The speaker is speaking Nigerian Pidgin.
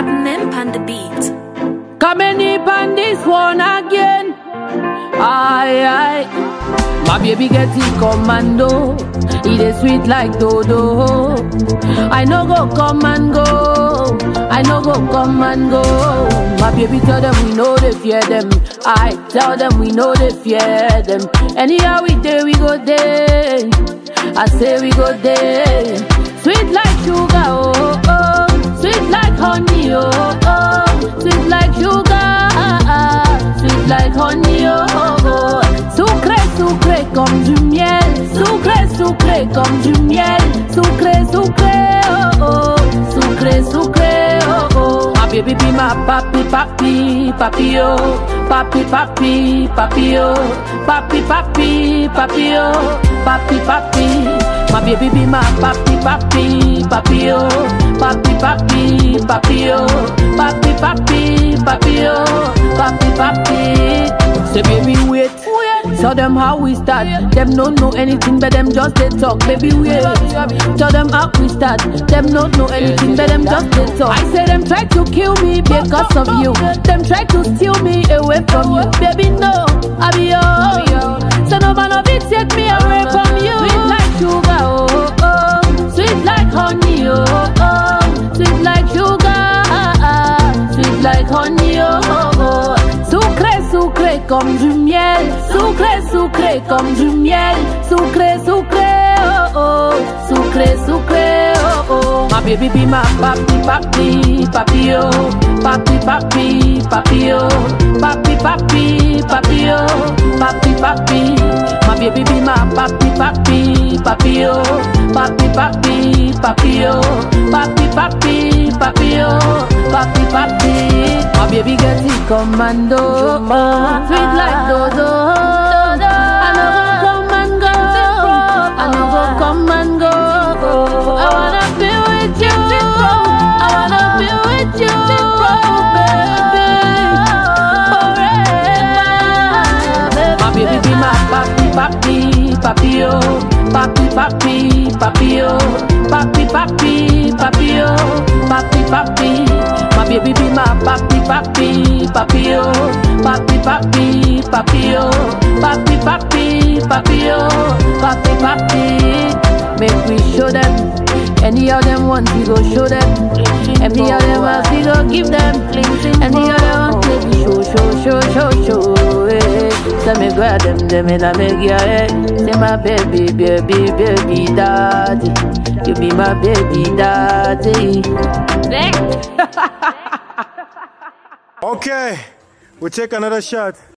Nyimp on the beat. Coming up on this one again. Aye, aye. My baby get it commando. It is sweet like dodo. I no go come and go. I no go come and go. My baby tell them we know they fear them. I tell them we know they fear them. Anyhow we day we go day. I say we go day. Sweet like sugar, oh oh. Sweet like honey, oh oh. Sweet like sugar, sweet like honey, oh oh. Sucré, sucré comme du miel. Sucré, sucré comme du miel. Sucré, sucré, oh oh. Sucré, sucré, oh oh. My baby be my papi, papi, papi, oh. Papi, papi, papi, oh. Papi, papi, papi, oh. Papi, papi. My baby be my papi, papi, papi, oh. Papi, papi, papi, oh. Papi, papi, papi, oh. Papi, papi. Say baby wait. Tell them how we start. Them don't know anything, but them just they talk. Baby wait. Tell them how we start. Them don't know anything, but them just they talk. I say them try to kill me because of you. Them try to steal me away from you. Baby no, I be yours. So no man of it take me away from you. Sweet like sugar, oh oh. Sweet like honey, oh oh. Sweet like sugar, sweet like honey, oh oh. Sucré, sucré comme du miel. Sucré, sucré comme du miel. Sucré, sucré, oh oh. Sucré, sucré, oh oh. My baby be my papi, papi, papi, oh. Papi, papi, papi, oh. Papi, papi, papi, oh. Papi, papi. My baby be my papi, papi, papi, oh. Papi, papi, papi, oh. Papi, papi, papi, oh. Papi, papi. My baby get it commando. Sweet like dodo. I no go come and go. I no go come and go. I wanna be with you. I wanna be with you, baby. Forever. My baby be my papi, papi, papi, oh. Papi, papi, papi, oh. Papi, papi, papi, oh. Papi, papi. My baby be my papi, papi, papi, oh. Papi, papi, papi, oh. Papi, papi, papi, oh. Papi, papi. Make we show them. Any of them want we go show them. Any of them want we go give them. Any of them want we show, show, show, show, show. eh. Say me grab them, them in a make ya eh. Say my baby, baby, baby daddy. You be my baby daddy. Okay, we take another shot.